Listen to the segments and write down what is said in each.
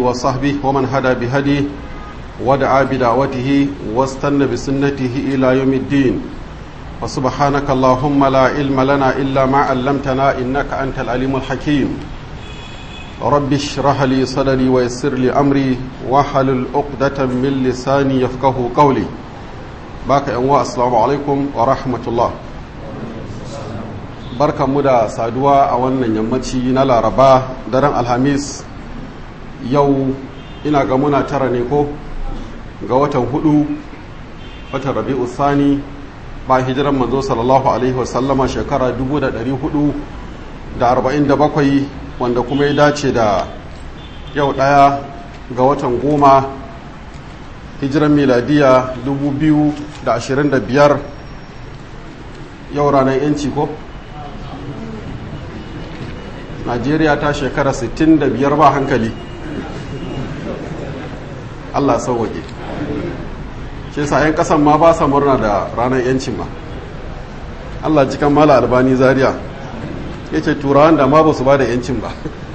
وصحبه ومن هدى بهديه ودعا بدعوته واستنى بسنته إلى يوم الدين وسبحانك اللهم لا علم لنا إلا ما علمتنا إنك أنت العليم الحكيم رب اشرح لي صدري ويسر لي أمري واحلل عقدة من لساني يفقه قولي باك أنواع السلام عليكم ورحمة الله barka mu da saduwa a wannan yammaci na laraba daren alhamis yau ina ga muna tara ne ko ga watan hudu watan rabi'u sani ba hijiran manzo sallallahu alaihi wasallama shekara 447 wanda kuma ya dace da yau daya ga watan goma hijiran miladiya 2025 yau ranar yanci ko najeriya ta shekara 65 ba hankali allah sauwaƙe shi sa 'yan ƙasan ma ba sa murna da ranar yancin ma allah cikin mala albani zaria ya ce turawan da ma ba su ba da yancin ba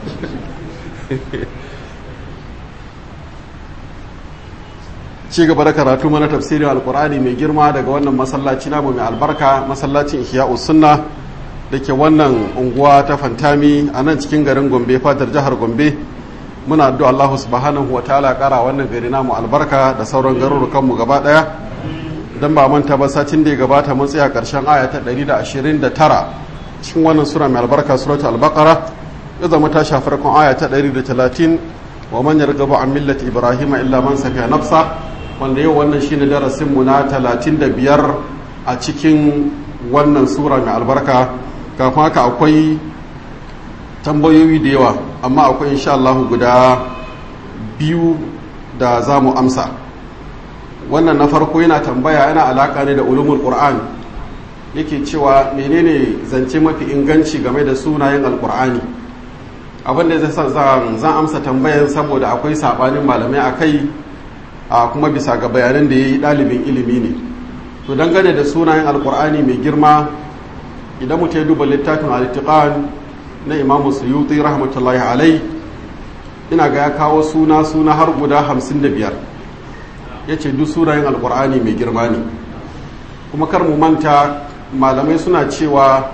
ci gaba da karatu mana tafsirin alkur'ani mai girma daga wannan masallaci namu mai albarka masallacin ihya'us sunna da ke wannan unguwa ta fantami a nan cikin garin gombe fatar jihar gombe muna addu'a Allah subhanahu wa ta'ala kara wannan gari namu albarka da sauran garurukan mu gaba daya dan ba manta ba satin da ya gabata mun tsaya karshen aya ta 129 cikin wannan sura mai albarka suratul al-baqara ya zama ta shafi farkon aya ta 130 wa man yarghabu an millati ibrahima illa man safiya nafsa wanda yau wannan shine darasin mu na 35 a cikin wannan sura mai albarka kafin haka akwai tambayoyi da yawa amma akwai insha Allah guda biyu da za mu amsa wannan na farko yana tambaya yana alaka ne da ulumul qur'an yake cewa menene zance mafi inganci game da sunayen alqur'ani abin da zai zan amsa tambayan saboda akwai sabanin malamai akai a kuma bisa ga bayanan da yayi dalibin ilimi ne to dangane da sunayen alqur'ani mai girma idan mutum ya duba littafin al na imamu suyuti rahmatullahi alai ina ga ya kawo suna suna har guda hamsin da biyar ya ce duk sunayen alkur'ani mai girma ne kuma kar mu manta malamai suna cewa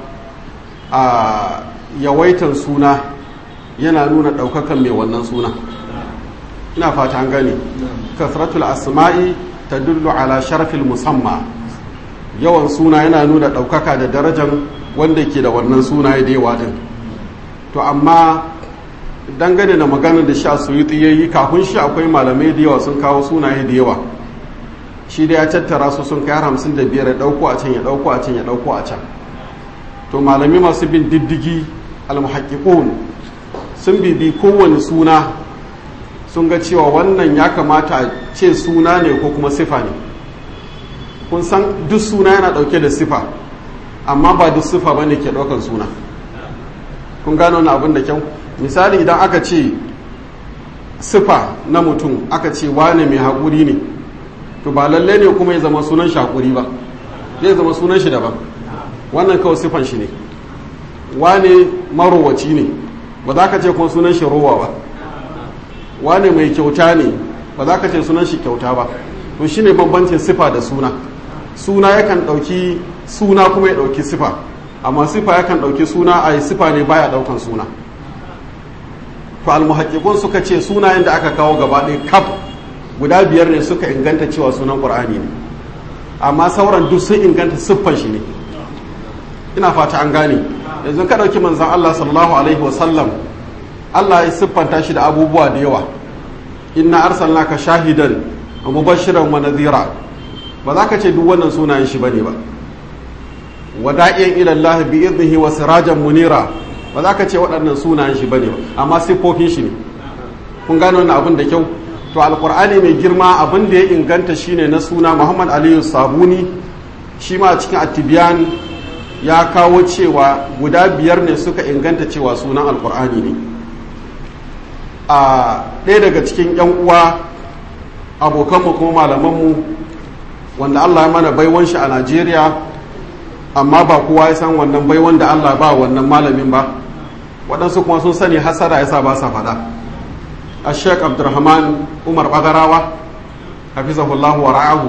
a yawaitan suna yana nuna ɗaukakan mai wannan suna ina fata an gane kasratul asma'i ta dullu ala sharafil musamma yawan suna yana nuna ɗaukaka da darajan wanda ke da wannan sunaye da yawa din to amma dangane da maganar da sha suyuti ya yi kafin shi akwai malamai da yawa sun kawo sunaye da yawa shi da ya tattara su sun kai hamsin da biyar ya ɗauko a can ya ɗauko a can ya ɗauko a can to malami masu bin diddigi almuhaƙiƙun sun bibi kowane suna sun ga cewa wannan ya kamata a ce suna ne ko kuma sifa ne kun san duk suna yana ɗauke da sifa amma ba duk sifa ba ne ke ɗaukan suna kun gano wani abin da kyau misali idan aka ce sifa na mutum aka ce wane mai haƙuri ne to ba lalle ne kuma ya zama sunan shi haƙuri ba zai zama sunan shi daban wannan kawai sifan shi ne wane marowaci ne ba za ka ce kuma sunan shi rowa ba wane mai kyauta ne ba za ka ce sunan shi kyauta ba to shine bambancin sifa da suna suna yakan ɗauki suna kuma ya ɗauki sifa amma sifa yakan ɗauki suna a sifa ne baya ɗaukan suna to almuhaƙiƙun suka ce sunayen da aka kawo gaba ɗaya kaf guda biyar ne suka inganta cewa sunan ƙur'ani ne amma sauran duk sun inganta siffan shi ne ina fata an gane yanzu ka ɗauki manzan Allah sallallahu alaihi wasallam Allah ya siffanta shi da abubuwa da yawa inna arsalnaka shahidan wa mubashiran wa nadhira ba za ka ce duk wannan sunayen shi bane ba wada'iyan ila Allah bi idnihi wa sirajan munira ba za ka ce waɗannan sunayen shi bane ba amma siffofin shi ne kun gano wannan abin da kyau to alqur'ani mai girma abin da ya inganta shine na suna Muhammad Aliyu Sabuni shi ma a cikin atibiyan ya kawo cewa guda biyar ne suka inganta cewa sunan alqur'ani ne a ɗaya daga cikin 'yan uwa abokanmu kuma malamanmu wanda Allah ya mana baiwan shi a Najeriya amma ba kowa ya san wannan baiwan da Allah ba wannan malamin ba waɗansu kuma sun sani hasara yasa ba sa faɗa a sheik abdurrahman umar bagarawa hafizahullahu wa ra'ahu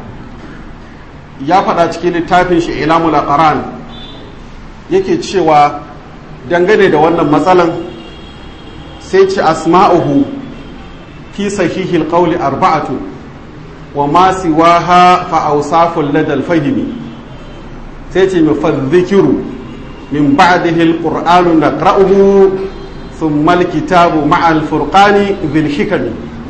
ya faɗa cikin littafin shi ilamul aqran yake cewa dangane da wannan matsalan sai ce asma'uhu fi sahihil qawli arba'atu wa ma siwaha fa awsaful ladal fahimi sai ce mafadhikiru min ba'dihi alqur'anu naqra'uhu thumma alkitabu ma'a alfurqani bil hikami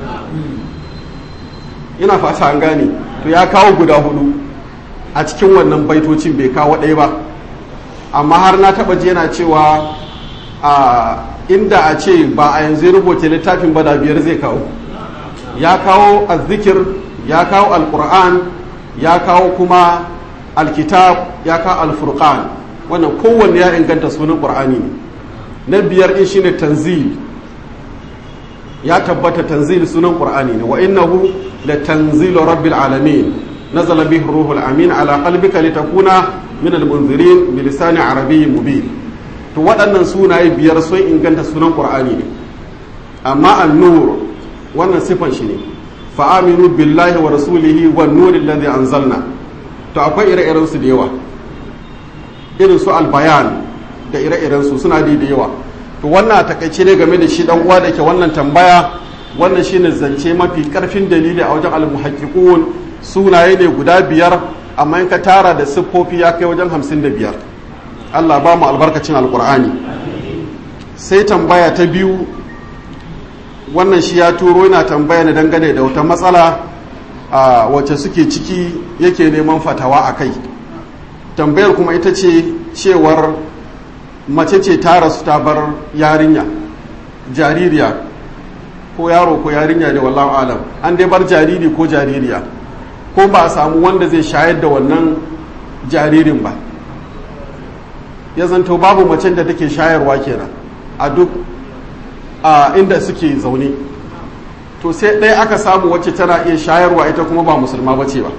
ina fata an gane to ya kawo guda hudu a cikin wannan baitocin bai kawo ɗaya ba amma har na taɓa ji yana cewa a inda a ce ba a yanzu rubuta littafin ba da biyar zai kawo ya kawo azzikir ya kawo alkur'an ya kawo kuma alkitab ya kawo alfurqan wannan kowanne ya inganta sunan qur'ani ne na biyar in shine tanzil ya tabbata tanzil sunan qur'ani ne wa innahu la tanzilu rabbil alamin nazala bihi ruhul amin ala qalbika litakuna min almunzirin bi lisani arabiyyin mubin to waɗannan sunaye biyar sun inganta sunan qur'ani ne amma an-nur wannan sifan shi ne fa aminu billahi wa rasulihi wan nur alladhi anzalna to akwai ire-iren su da yawa irin su albayan da ire-iren su suna da da yawa to wannan takaice ne game da shi dan uwa da ke wannan tambaya wannan shine zance mafi karfin dalili a wajen al-muhaqqiqun sunaye ne guda biyar amma in ka tara da siffofi ya kai wajen hamsin da biyar Allah ba mu albarkacin alkur'ani sai tambaya ta biyu wannan shi ya turo yana tambaya na dangane da wata matsala a wacce suke ciki yake neman fatawa a kai tambayar kuma ita ce cewar mace ce ta rasu ta bar yarinya jaririya ko yaro ko yarinya da wallahu alam an dai bar jariri ko jaririya ko ba a samu wanda zai shayar da wannan jaririn ba ya zanto babu macen da take shayarwa kenan a duk a inda suke zaune to sai ɗaya aka samu wacce tana iya shayarwa ita kuma ba musulma ba ce ba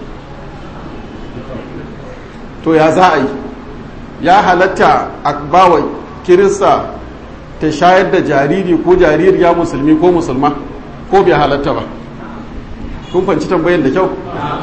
to ya za a yi ya halatta a bawa kirista ta shayar da jariri ko jaririya musulmi ko musulma ko bai halatta ba kun fanci tambayin da kyau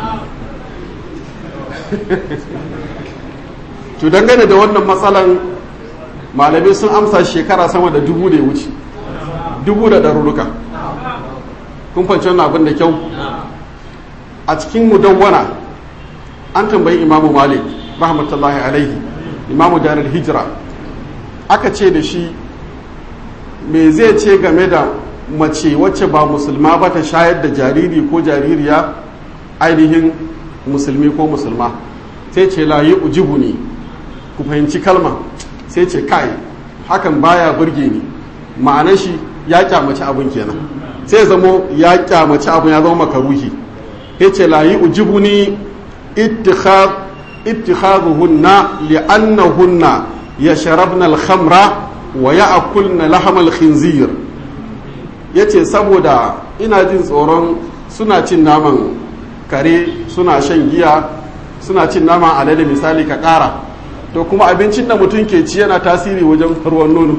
to dangane da wannan matsalan malamai sun amsa shekara sama da dubu da ya wuce dubu da ɗaruruka kun fanci wannan abin da kyau a cikin mudawwana an tambayi imamu malik rahmatullahi alaihi imamu darar hijira aka ce da shi me zai ce game da mace wacce ba musulma ba ta shayar da jariri ko jaririya ainihin musulmi ko musulma sai ce layi ujibu ne ku fahimci kalma sai ce kai hakan baya burge ni ma'anar shi ya kyamaci abin kenan sai zamo ya kyamaci abin ya zama makaruhi sai ce layi ujibu ne ittikhaduhunna li'annahunna yashrabna al-khamra wa ya'kulna lahamal khinzir yace saboda ina jin tsoron suna cin naman kare suna shan giya suna cin naman alade misali ka kara to kuma abincin da mutum ke ci yana tasiri wajen ruwan nono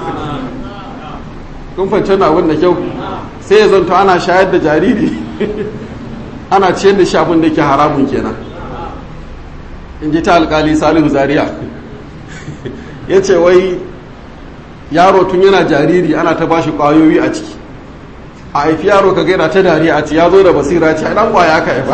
kun fahimci na abin da kyau sai ya zanto ana shayar da jariri ana ciyar da shi abin da ke haramun kenan in ji ta alkali salihu zaria ya ce wai yaro tun yana jariri ana ta bashi kwayoyi a ciki a haifi yaro ka gaira ta dariya a ci ya zo da basira ce dan kwaya aka haifa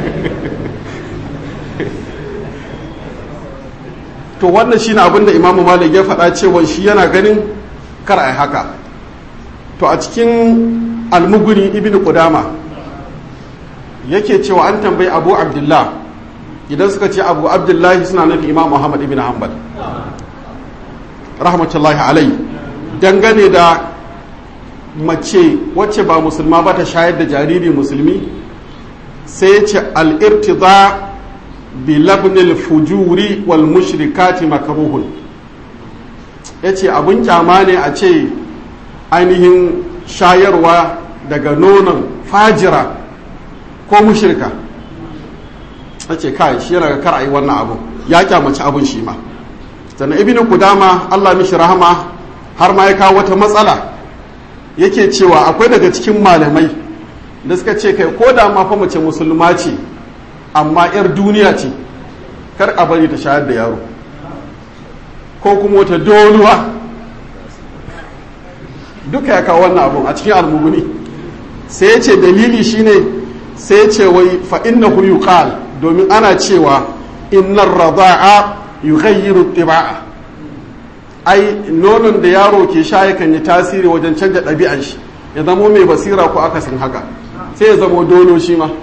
to wannan shine abin da imamu malik ya faɗa cewa shi yana ganin kar a haka to a cikin almuguni ibn qudama yake cewa an tambayi abu abdullah idan suka ce abu abdullahi suna nufi imam muhammad ibn hanbal rahmatullahi alai dangane da mace wacce ba musulma ba ta shayar da jariri musulmi sai ce al'irtiza bi labnil fujuri wal mushrikati makruhun ya ce abin kyama ne a ce ainihin shayarwa daga nonon fajira ko mushrika ya ce kai shi yana ga kar a yi wannan abu ya kyamaci abin shi ma sannan ibn kudama allah mishi rahama har ma ya kawo wata matsala yake cewa akwai daga cikin malamai da suka ce kai ko da ma fa mace musulma ce amma 'yar duniya ce kar a bari ta shayar da yaro ko kuma wata doluwa duka ya kawo wannan abun a cikin almuguni sai ya ce dalili shine sai ya ce wai fa innahu yuqal domin ana cewa innar rada'a yughayyiru tiba'a ai nonon da yaro ke sha yakan yi tasiri wajen canja ɗabi'an shi ya zamo mai basira ko akasin haka sai ya zamo dolo shi ma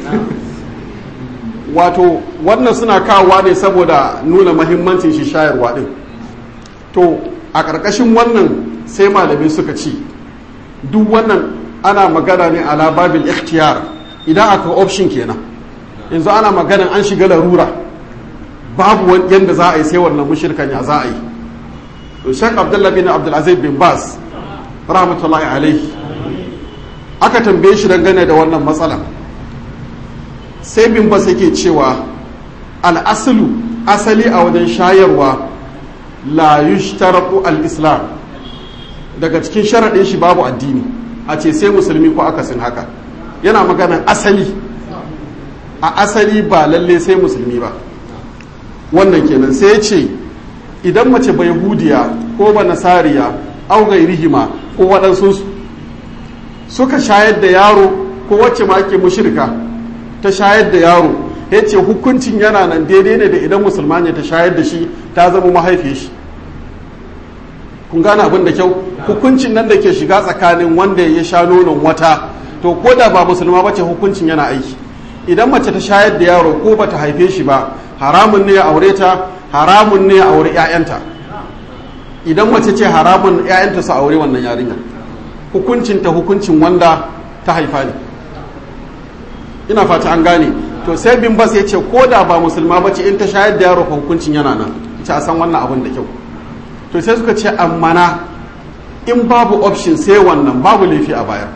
wato wannan suna kawowa ne saboda nuna mahimmancin shi shayarwa din to a ƙarƙashin wannan sai malamai suka ce duk wannan ana magana ne ala babil ikhtiyar idan aka option kenan yanzu ana magana an shiga larura babu yadda za a yi sai wannan mushirkan ya za a yi to shek abdullah bin abdulaziz bin bas rahmatullahi alaihi aka tambaye shi dangane da wannan matsala sai bin bas yake cewa al'asulu asali a wajen shayarwa la yushtaratu al-islam daga cikin sharaɗin shi babu addini a ce sai musulmi ko akasin haka yana maganan asali a asali ba lalle sai musulmi ba wannan kenan sai ya ce idan mace bai hudiya ko ba nasariya au gairihima ko waɗansu suka shayar da yaro ko wacce ma ake mushirka ta shayar da yaro ya ce hukuncin yana nan daidai ne da idan musulma ne ta shayar da shi ta zama mahaifiyar shi kun gane abin da kyau hukuncin nan da ke shiga tsakanin wanda ya sha nonon wata to ko da ba musulma bace hukuncin yana aiki idan mace ta shayar da yaro ko ba ta haife shi ba haramun ne ya aure ta haramun ne ya aure 'ya'yanta idan mace ce haramun 'ya'yanta su aure wannan yarinya hukuncin ta hukuncin wanda ta haifa ne ina fata an gane to sai bin bas ya ce ko da ba musulma bace in ta shayar da yaro hukuncin yana nan ita a san wannan abin da kyau to sai suka ce ammana in babu option sai wannan babu laifi a baya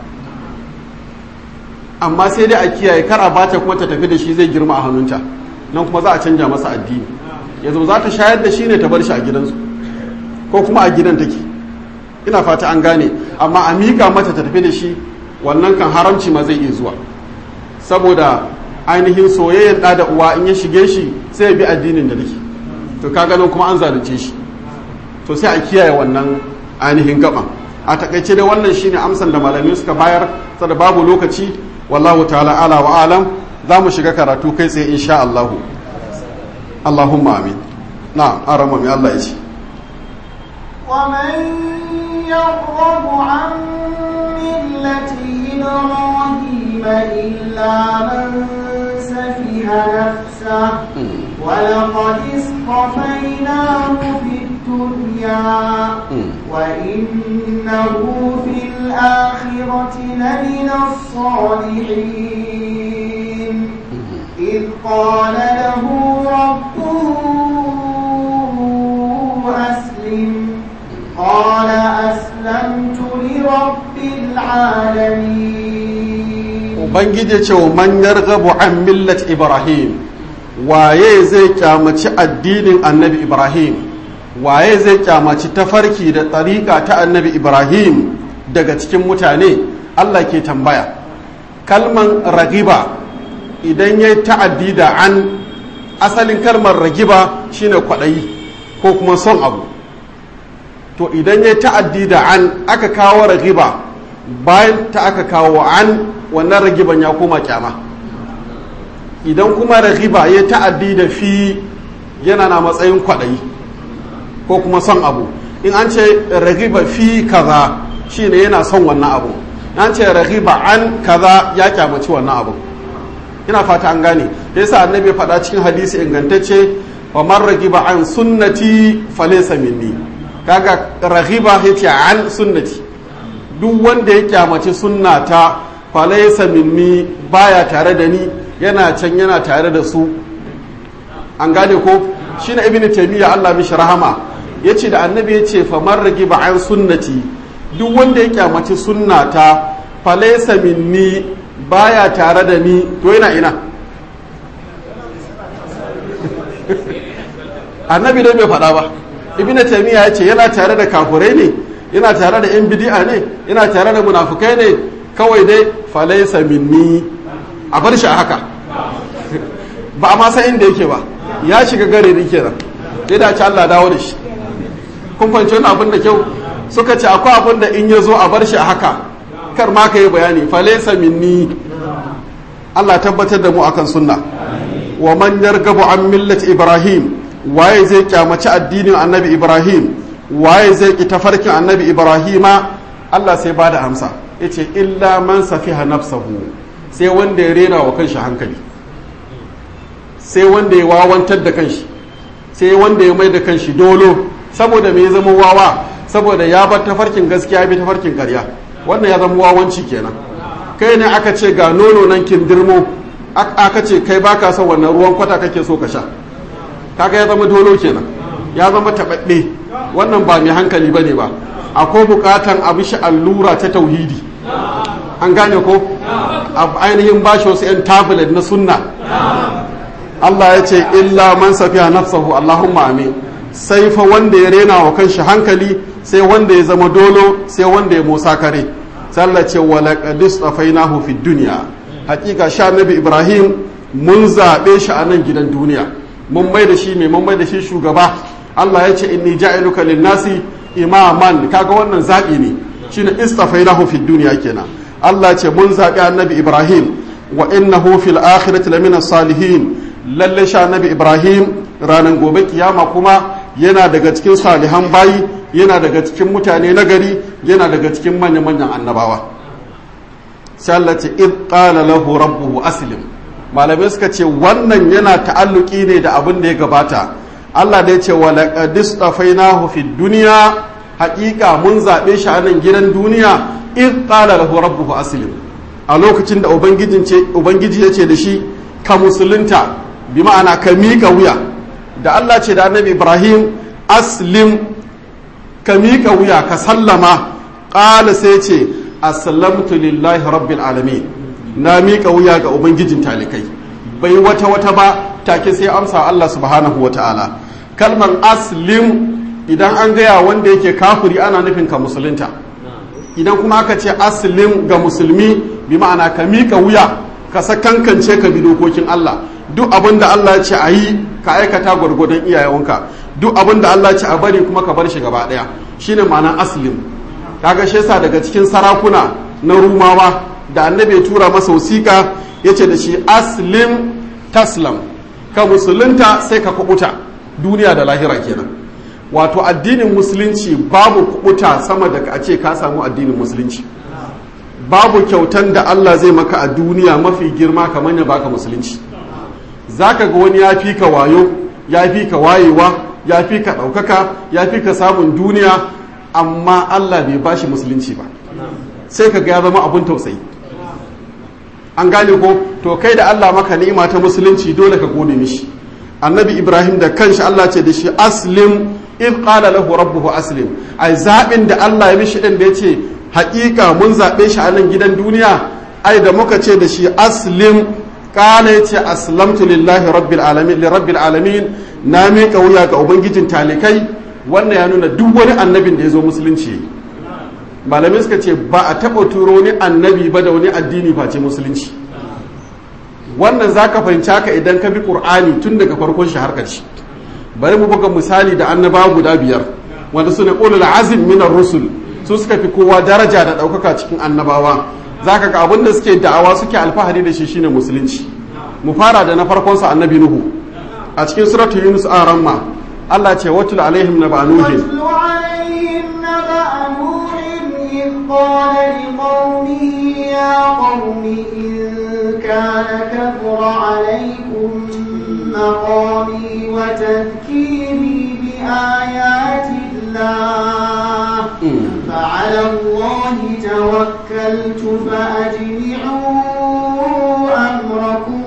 amma sai dai a kiyaye kar a bata kuma ta tafi da shi zai girma a hannunta nan kuma za a canja masa addini yanzu za ta shayar da shi ne ta bar shi a gidansu ko kuma a gidan take ina fata an gane amma a miƙa mata ta tafi da shi wannan kan haramci ma zai iya zuwa saboda ainihin soyayyen ɗa da uwa in ya shige shi sai ya bi addinin da take to kaga nan kuma an zalunce shi to sai a kiyaye wannan ainihin gaban a takaice dai wannan shine amsan da malamai suka bayar saboda babu lokaci wallahu ta'ala ala wa alam za mu shiga karatu kai tsaye insha Allah Allahumma amin na arama mai Allah ya ce ومن يرغب عن ملة إبراهيم إلا من سفه نفسه ولقد اصطفيناه في الدنيا وإنه في الآخرة لمن الصالحين إذ قال له ربه أسلم قال أسلمت لرب العالمين ubangiji ce wa man yarghabu an millat ibrahim waye zai kyamaci addinin annabi ibrahim waye zai kyamaci tafarki da tsarika ta annabi ibrahim daga cikin mutane allah ke tambaya kalman ragiba idan ya ta'addi da an asalin kalmar ragiba shine kwaɗayi ko kuma son abu to idan ya ta'addi da an aka kawo ragiba bayan ta aka kawo an wannan ragiban ya koma kyama idan kuma ragiba ya ta'addi da fi yana na matsayin kwaɗayi ko kuma son abu in an ce ragiba fi kaza shine yana son wannan abu an ce ragiba an kaza ya kyamaci wannan abu ina fata an gane da yasa annabi ya faɗa cikin hadisi ingantacce wa man ragiba an sunnati falaysa minni kaga ragiba yace an sunnati duk wanda ya kyamaci sunnata falaysa minni baya tare da ni yana can yana tare da su an gane ko shine ibnu taymiya Allah mishi rahama yace da annabi yace fa man ragiba an sunnati duk wanda ya kyamaci sunnata falaysa minni baya tare da ni to yana ina annabi dai bai faɗa ba ibn taymiya ya ce yana tare da kafurai ne ina tare da yan bidi'a ne ina tare da munafukai ne kawai dai falaisa minni a bar shi a haka ba a ma san inda yake ba ya shiga gare ni kenan sai da ci Allah dawo da shi kun fahimci wani abin da kyau suka ce akwai abin da in ya zo a bar shi a haka kar ma ka yi bayani falaisa minni Allah tabbatar da mu akan sunna wa man yargabu an millati ibrahim waye zai kyamaci addinin annabi ibrahim waye zai ki tafarkin annabi ibrahima Allah sai bada amsa yace illa man safiha nafsahu sai wanda ya rena wa kanshi hankali sai wanda ya wawantar da kanshi sai wanda ya mai da kanshi dolo saboda me ya zama wawa saboda ya bar tafarkin gaskiya bi tafarkin karya wannan ya zama wawanci kenan kai ne aka ce ga nono nan kindirmo aka ce kai baka son wannan ruwan kwata kake so ka sha kaga ya zama dolo kenan ya zama taɓaɓɓe wannan ba mai hankali ba ne ba akwai buƙatan abu shi allura ta tauhidi an gane ko ainihin bashi wasu 'yan tablet na sunna Allah ya ce illa man safiya nafsahu Allahumma amin sai fa wanda ya rena wa kanshi hankali sai wanda ya zama dolo sai wanda ya musa kare sallah ce wa laqad istafainahu fid dunya hakika sha nabi Ibrahim mun zabe shi a nan gidan duniya mun mai da shi mai mun mai da shi shugaba Allah ya ce inni ja'iluka lin-nasi imaman kaga wannan zabi ne shine istafainahu fid dunya kenan Allah ce mun zabi annabi Ibrahim wa innahu fil akhirati lamina salihin lalle sha nabi ibrahim ranar gobe kiyama kuma yana daga cikin salihan bayi yana daga cikin mutane nagari yana daga cikin manya-manyan annabawa sallace id qala lahu rabbuhu aslim malamai suka ce wannan yana ta'alluki ne da abin da ya gabata Allah da ya ce wa laqad istafainahu fid dunya haƙiƙa mun zaɓe shi a nan gidan duniya id qala lahu rabbuhu aslim a lokacin da ubangiji ya ce da shi ka musulunta bi ma'ana ka miƙa wuya da Allah ce da annabi Ibrahim aslim ka miƙa wuya ka sallama ƙala sai ce aslamtu lillahi rabbil alamin na miƙa wuya ga ubangijin talikai bai wata wata ba take sai amsa Allah subhanahu wa ta'ala kalmar aslim idan an gaya wanda yake kafuri ana nufin ka musulunta idan kuma aka ce aslim ga musulmi bi ma'ana ka miƙa wuya ka sakankance ka bi dokokin Allah duk abin da Allah ce a yi ka aikata gwargwadon iyayenka duk abin da Allah ce a bari kuma ka bar shi gaba daya shine ma'anar aslim kaga shi yasa daga cikin sarakuna na rumawa da annabi ya tura masa wasiƙa yace da shi aslim taslam ka musulunta sai ka kubuta duniya da lahira kenan wato addinin musulunci babu kubuta sama da a ce ka samu addinin musulunci babu kyautan da Allah zai maka a duniya mafi girma kamar ya baka musulunci zaka ga wani ya fi ka wayo ya fi ka wayewa ya fi ka ɗaukaka ya fi ka samun duniya amma Allah bai bashi musulunci ba sai ka ga ya zama abun tausayi an gane ko to kai da Allah maka ni'ima ta musulunci dole ka gode mishi annabi ibrahim da kanshi Allah ce da shi aslim in qala lahu rabbuhu aslim ai zabin da Allah ya mishi din da yace haƙiƙa mun zaɓe shi a nan gidan duniya ai da muka ce da shi aslim kana yace aslamtu lillahi rabbil alamin li rabbil alamin na miƙa wuya ga ubangijin talikai wannan ya nuna duk wani annabin da ya zo musulunci malamai suka ce ba a taɓa turo wani annabi ba da wani addini face musulunci wannan za ka fahimci haka idan ka bi ƙur'ani tun daga farkon shi har ƙarshe bari mu buga misali da annabawa guda biyar wanda su ne ulul azim minar rusul su suka fi kowa daraja da ɗaukaka cikin annabawa za ka ga abin da suke da'awa suke alfahari da shi shine musulunci mu fara da na farkon sa annabi nuhu a cikin suratu yunus a ramma Allah ce watul alaihim na ba'anuhin قال لقومه يا قوم إن كان كبر عليكم مقامي وتذكيري بآيات الله فعلى الله توكلت فأجمعوا أمركم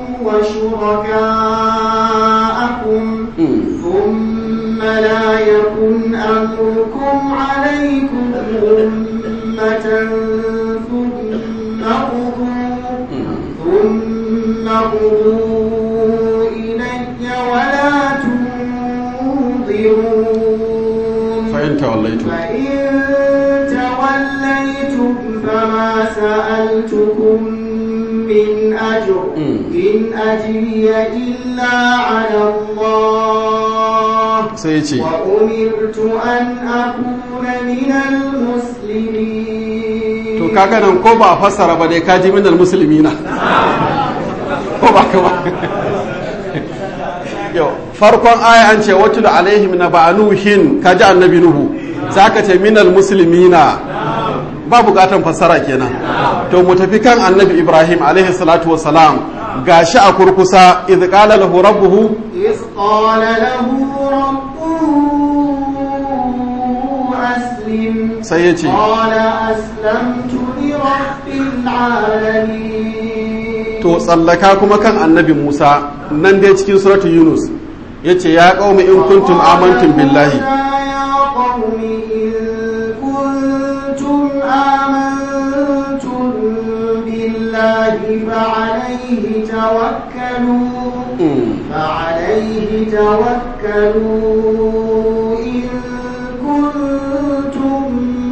وشركاءكم ثم لا يكن أمركم عليكم أمة ثم قضوا ثم قضوا إلي ولا تنظرون فإن توليتم فإن ما سألتكم من أجر إن أجري إلا على الله sai ce وأمرت أن أكون من المسلمين to kaga nan ko ba a fassara ba dai kaji minal musulmina ko ba ka ba yau farkon aya an ce watu da alaihim na ba'anuhin kaji annabi nuhu zaka ce minal muslimina ba bukatan fassara kenan to mu tafi kan annabi ibrahim alaihi salatu wassalam gashi a kurkusa idh qala lahu rabbuhu إذ قال له ربه أسلم sai ya ce قال أسلمت لرب العالمين to tsallaka kuma kan annabi musa nan dai cikin suratu yunus ya ce ya qaumi in kuntum amantum billahi يا قوم إن كنتم آمنتم بالله فعليه توكلوا Mm. فعليه توكلوا إن كنتم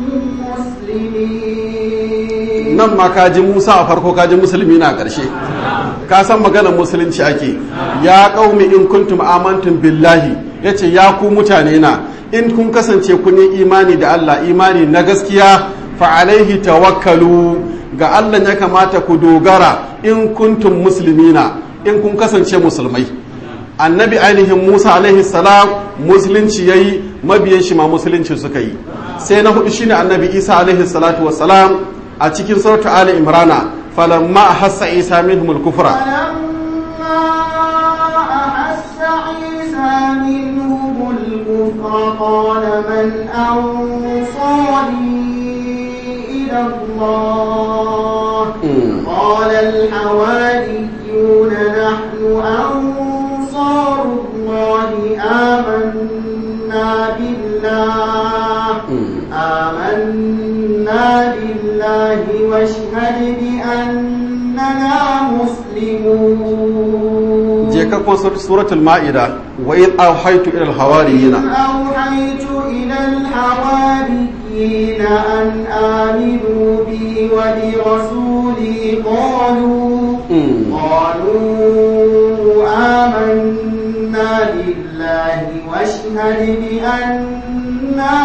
مسلمين nan ma kaji musa a farko kaji musulmi na ƙarshe ka san maganar musulunci ake ya ƙaumi in kuntum amantum billahi ya ce ya ku mutane na in kun kasance kun yi imani da allah imani na gaskiya fa alaihi tawakkalu ga allah ya kamata ku dogara in kuntum muslimina in kun kasance musulmai annabi ainihin musa alaihi salam musulunci ya yi mabiyan shi ma musulunci suka yi sai na hudu shine annabi isa alaihi salatu wassalam a cikin suratu ali imrana falamma ahassa isa minhum al-kufra فلما أحس عيسى منهم الكفر قال من أنصاري إلى الله قال الحواريون نحن أنصار الله آمنا بالله آمنا بالله واشهد بأننا مسلمون je ka kuma suratul ma'ida wa in awhaytu ila al-hawariyina أوحيت إلى الحواريين أن آمنوا بي وبرسولي قالوا قالوا آمنا بالله واشهد بأننا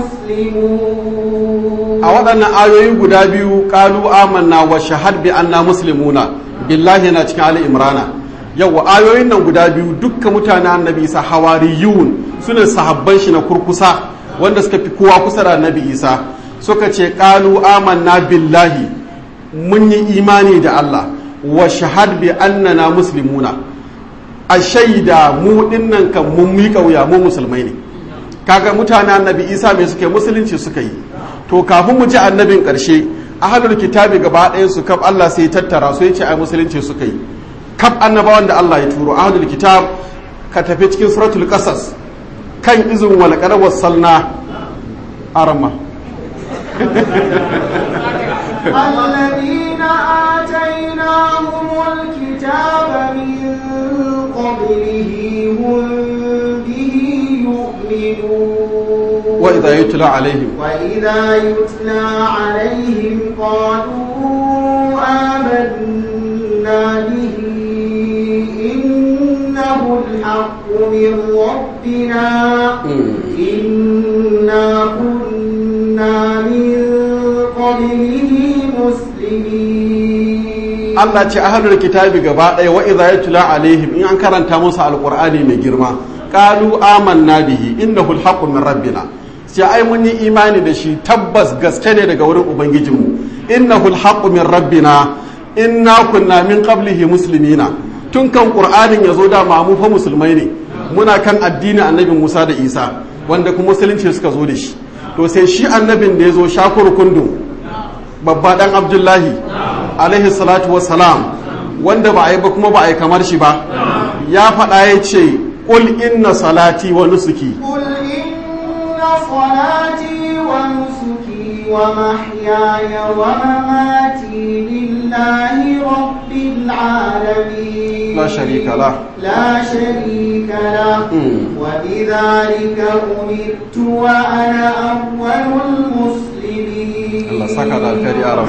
مسلمون a waɗannan ayoyi guda biyu qalu amanna wa shahad bi anna muslimuna billahi na cikin ali imrana yawa ayoyin nan guda biyu dukkan mutanen annabi isa hawariyun sune sahabban shi na kurkusa wanda suka fi kowa kusa da annabi isa suka ce qalu amanna billahi mun yi imani da Allah wa shahad bi annana muslimuna a shaida mu dinnan kan mun miƙa wuya mu musulmai ne kaga mutanen annabi isa mai suke musulunci suka yi to kafin mu ji annabin ƙarshe ahlul kitabi gaba ɗayan su kaf Allah sai tattara su yace ai musulunci suka yi kaf annabawan da Allah ya turo ahlul kitab ka tafi cikin suratul qasas kan izin wal qad wasalna arama الذين آتيناهم الكتاب من قبله هم به يؤمنون wa idha yutla alaihim وإذا يتلى عليهم قالوا آمنا به إنه الحق من ربنا إنا كنا من قبله مسلمين Allah ce ahlul kitabi gaba ɗaya wa idza yutla alaihim in an karanta musu alqur'ani mai girma qalu amanna bihi innahu alhaqqu min rabbina sai ai mun yi imani da shi tabbas gaske ne daga wurin ubangijinmu innahu alhaqqu min rabbina inna kunna min qablihi muslimina tun kan qur'anin yazo da mu fa musulmai ne muna kan addinin annabi Musa da Isa wanda kuma musulunci suka zo da shi to sai shi annabin da yazo shakur kundum babba dan Abdullahi alaihi salatu wassalam wanda ba a yi ba kuma ba a yi kamar shi ba ya faɗa ya ce ƙul inna salati wa nusuki قل إن صلاتي ونسكي ومحياي ومماتي لله رب العالمين لا شريك له. لا شريك له مم. وبذلك أمرت وأنا أول المسلمين Allah saka da alkhairi a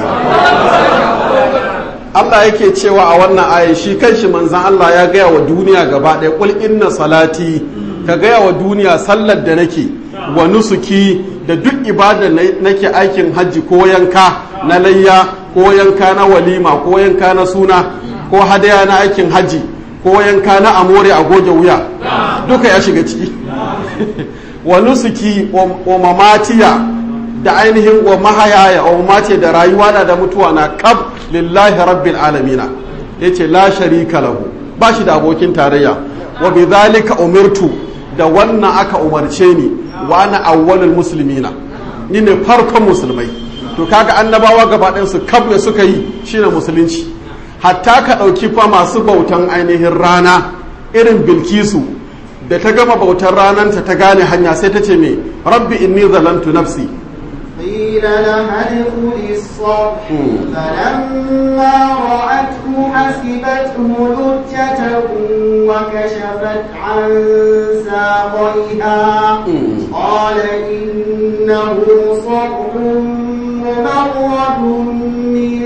Allah yake cewa a wannan aya shi kanshi manzan Allah ya gaya wa duniya gaba ɗaya kul inna salati ka gaya wa duniya sallar da nake wa nusuki da duk ibada nake aikin hajji ko yanka na layya ko yanka na walima ko yanka na suna ko hadaya na aikin hajji ko yanka na amore a goge wuya duka ya shiga ciki wa nusuki wa mamatiya da ainihin wa mahayaya wa mamatiya da rayuwa na da mutuwa na kab lillahi rabbil alamina yace la sharika lahu ba shi da abokin tarayya wa bidhalika umirtu da wannan aka umarce ni wa ana awwalul muslimina ni ne farkon musulmai to kaga annabawa gaba ɗayan su kab ne suka yi shine musulunci hatta ka ɗauki fa masu bautan ainihin rana irin bilkisu da ta gama bautar rananta ta gane hanya sai ta ce me rabbi inni zalantu nafsi قيل لها ادخل الصرح فلما رأته حسبته لجة وكشفت عن ساقيها قال إنه صرح ممرد من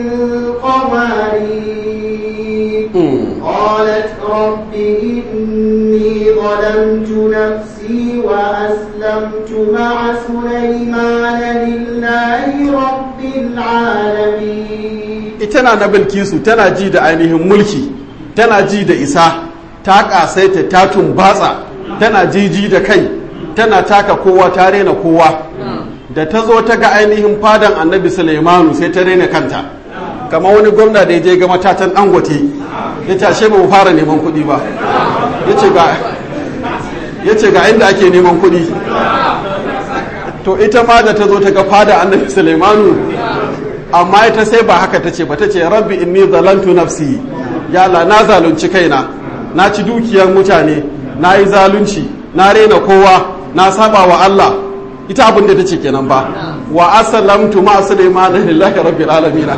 قوارير قالت رب إني ظلمت نفسي وأسلمت مع سليمان لله رب العالمين ita na bilkisu tana ji da ainihin mulki tana ji da isa ta kasaita ta tumbatsa tana jiji da kai tana taka kowa ta rena kowa da ta zo ta ga ainihin fadan annabi sulaimanu sai ta rena kanta kama wani gwamna da ya je ga matatan dangote ya ce ashe ba mu fara neman kuɗi ba ya ce ga inda ake neman kuɗi to ita ma da ta zo ta ga fada annabi sulaimanu amma ita sai ba haka ta ce ba ta ce rabbi inni zalantu nafsi ya la na zalunci kaina na ci dukiyar mutane na yi zalunci na rena kowa na saba wa Allah ita abin da ta ce kenan ba wa aslamtu ma sulaiman lillahi rabbil alamin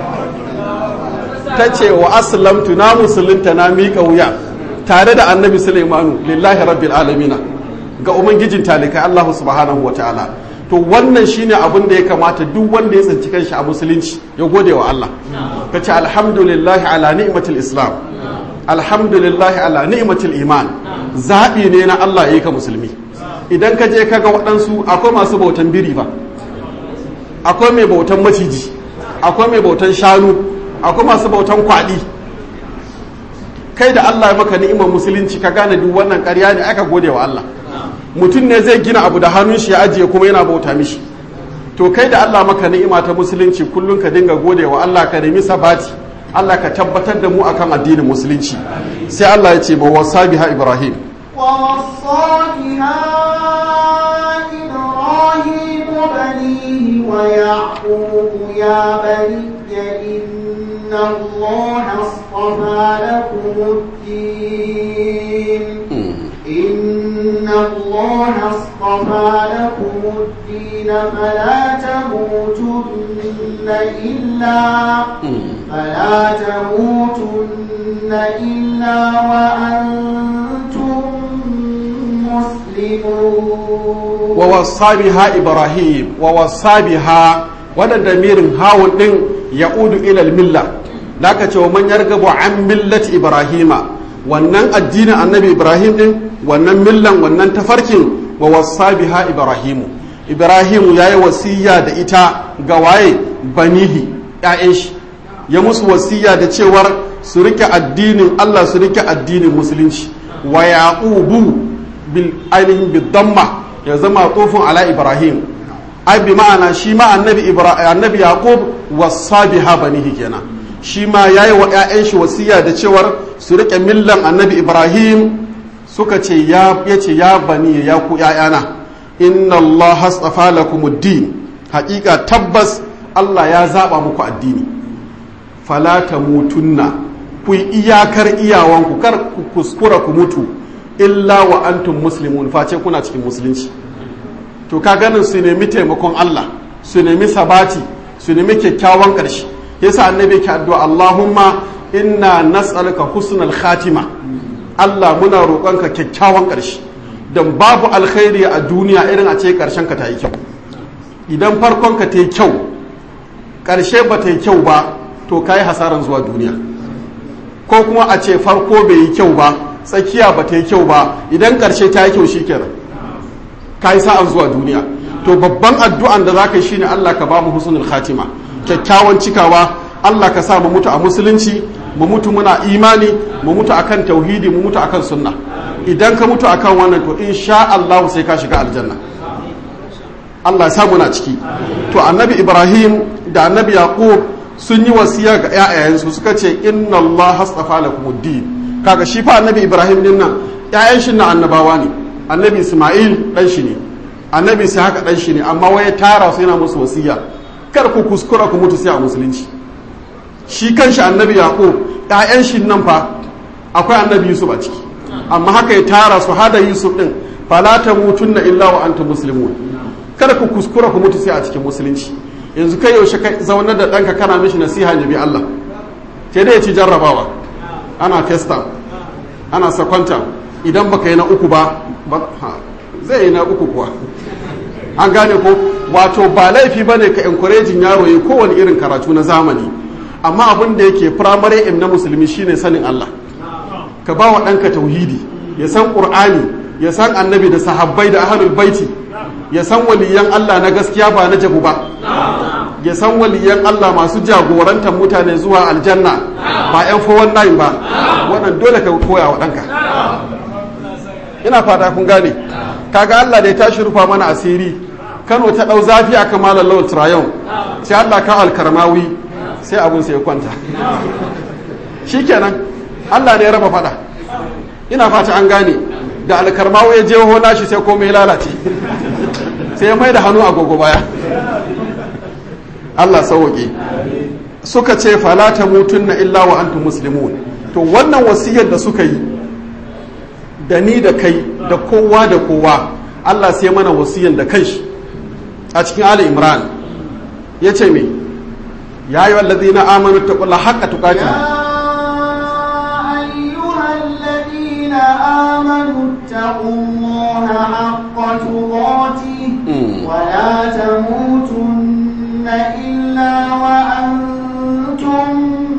ta ce wa aslamtu na musulunta na miƙa wuya tare da annabi sulaimanu lillahi rabbil alamin ga ubangijin talikai Allah subhanahu wa ta'ala to wannan shine abin da ya kamata duk wanda ya tsinci kanshi a musulunci ya gode wa Allah ka ce alhamdulillahi ala ni'matul islam alhamdulillahi ala ni'matul iman zaɓi ne na Allah ya yi ka musulmi idan ka je kaga waɗansu akwai masu bautan biri ba akwai mai bautan maciji akwai mai bautan shanu akwai masu bautan kwaɗi kai da Allah ya maka ni'imar musulunci ka gane duk wannan ƙarya ne aka gode wa Allah mutum ne zai gina abu da hannun shi ya ajiye kuma yana bauta mishi to kai da Allah maka ni'ima ta musulunci kullum ka dinga gode wa Allah ka nemi sabati Allah ka tabbatar da mu akan addinin musulunci sai Allah ya ce ba wasa biha Ibrahim ووصى بها إبراهيم بنيه ويعقوب يا بني إن الله اصطفى لكم الدين إن الله اصطفى لكم الدين فلا تموتن إلا فلا تموتن إلا وأنتم مسلمون ووصى بها إبراهيم ووصى بها wannan damirin hawun ɗin ya udu ilal milla da aka ce wa man yargabu an millati ibrahima wannan addinin annabi ibrahim ɗin wannan millan wannan tafarkin wa wasa biha ibrahimu ibrahimu ya yi wasiya da ita ga waye banihi ‘ya'yan shi ya musu wasiya da cewar su rike addinin allah su rike addinin musulunci wa yaqubu bil ainihin bidamma ya zama tsofin ala ibrahim ai bi ma'ana shi ma annabi annabi yaqub wasa biha banihi kenan shi ma yayi wa ƴaƴan shi wasiya da cewar su rike millan annabi ibrahim suka ce ya yace ya bani ya ku ƴaƴana inna allaha astafa lakumuddin haƙiƙa tabbas Allah ya zaba muku addini fala tamutunna ku iyakar iyawanku kar ku kuskura ku mutu illa wa antum muslimun face kuna cikin musulunci to ka ganin su nemi taimakon Allah su nemi sabati su nemi kyakkyawan ƙarshe yasa annabi ke addu'a Allahumma inna nas'aluka husnal khatima Allah muna roƙonka kyakkyawan ƙarshe dan babu alkhairi a duniya irin a ce ƙarshen ka ta yi kyau idan farkon ka ta yi kyau ƙarshe ba ta yi kyau ba to ka yi hasaran zuwa duniya ko kuma a ce farko bai yi kyau ba tsakiya ba ta yi kyau ba idan ƙarshe ta yi kyau shi kenan ka yi sa'an zuwa duniya to babban addu'an da za ka yi shine Allah ka ba mu husnul khatima kyakkyawan cikawa Allah ka sa mu mutu a musulunci mu mutu muna imani mu mutu akan tauhidi mu mutu akan sunna idan ka mutu akan wannan to insha Allah sai ka shiga aljanna Allah ya sa muna ciki to annabi Ibrahim da annabi Yaqub sun yi wasiya ga ƴaƴayensu suka ce inna Allah hastafa lakumuddin kaga shi fa annabi Ibrahim din nan ƴaƴan shi na annabawa ne annabi Isma'il dan shi ne annabi sai haka dan shi ne amma waye tara su yana musu wasiya kar ku kuskura ku mutu sai a musulunci shi kanshi annabi Yaqub ƴaƴan shi nan fa akwai annabi Yusuf a ciki amma haka ya tara su hada Yusuf din fala tamutunna illa wa antum muslimun kada ku kuskura ku mutu sai a cikin musulunci yanzu kai yaushe ka zaunar da ɗanka kana mishi nasiha ya bi Allah sai dai ya ci jarrabawa ana testa ana sakwanta idan baka yi na uku ba zai yi na uku kuwa an gane ko wato ba laifi ba ne ka encouraging yaro ya kowane irin karatu na zamani amma abin da yake primary aim na musulmi shine sanin Allah ka ba wa ɗanka tauhidi ya san ƙur'ani ya san annabi da sahabbai da ahlul baiti ya san waliyan Allah na gaskiya ba na jabu ba ya san waliyan Allah masu jagorantar mutane zuwa aljanna ba yan 419 ba wannan dole ka koya wa ɗanka ina fata kun gane kaga Allah da ya tashi rufa mana asiri Kano ta ɗau zafi a kamalar lawal trayon sai Allah ka alkarmawi sai abun sai ya kwanta shikenan Allah ne ya raba fada ina fata an gane da alkarmawi ya je hona shi sai komai lalace sai ya mai da hannu agogo baya Allah sauke suka ce fala ta mutunna illa wa antum muslimun to wannan wasiyar da suka yi da ni da kai da kowa da kowa Allah sai mana wasiyar da kanshi a cikin Ali Imran ya ce me ya yi wallazi na amanu ta kula haƙa tukati آمنوا اتقوا الله حق تقاته ولا تموتن إلا وأنتم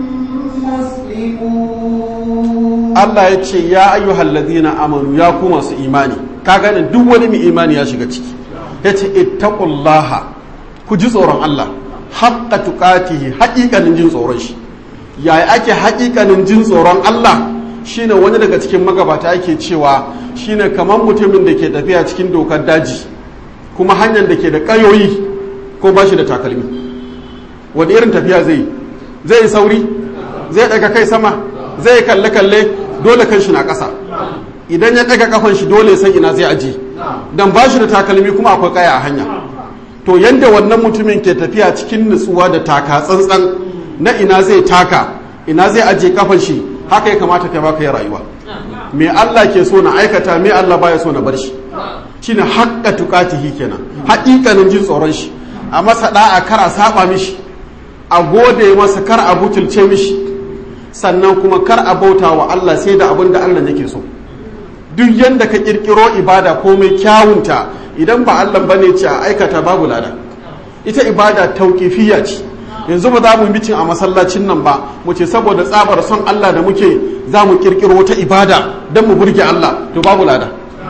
مسلمون Allah ya ce ya ayyuhal ladina amanu ya ku masu imani ka gane duk wani mai imani ya shiga ciki ya ce ittaqullaha ku ji tsoron Allah haqqa tuqatihi haƙiƙanin jin tsoron shi yaya ake haƙiƙanin jin tsoron Allah shine wani daga cikin magabata yake cewa shine kamar mutumin da ke tafiya cikin dokar daji kuma hanyar da ke da ƙayoyi ko ba shi da takalmi wani irin tafiya zai zai sauri zai daga kai sama zai kalle kalle dole kan shi na ƙasa idan ya daga kafan shi dole san ina zai aje dan ba shi da takalmi kuma akwai kaya a hanya to yanda wannan mutumin ke tafiya cikin nutsuwa da taka tsantsan na ina zai taka ina zai aje kafan shi haka ya kamata kai baka yi rayuwa me Allah ke so na aikata me Allah baya so na bar shi shine haqqa tuqatihi kenan haƙiƙanin jin tsoron shi a masa da'a kar a saba mishi a gode masa kar a butulce mishi sannan kuma kar a bauta wa Allah sai da abin da Allah yake so duk yanda ka kirkiro ibada komai kyawunta idan ba Allah bane ce a aikata babu lada ita ibada tauqifiyya ce yanzu ba za mu mitin a masallacin nan ba mu ce saboda tsabar son Allah da muke za mu kirkiro wata ibada don mu burge Allah to babu lada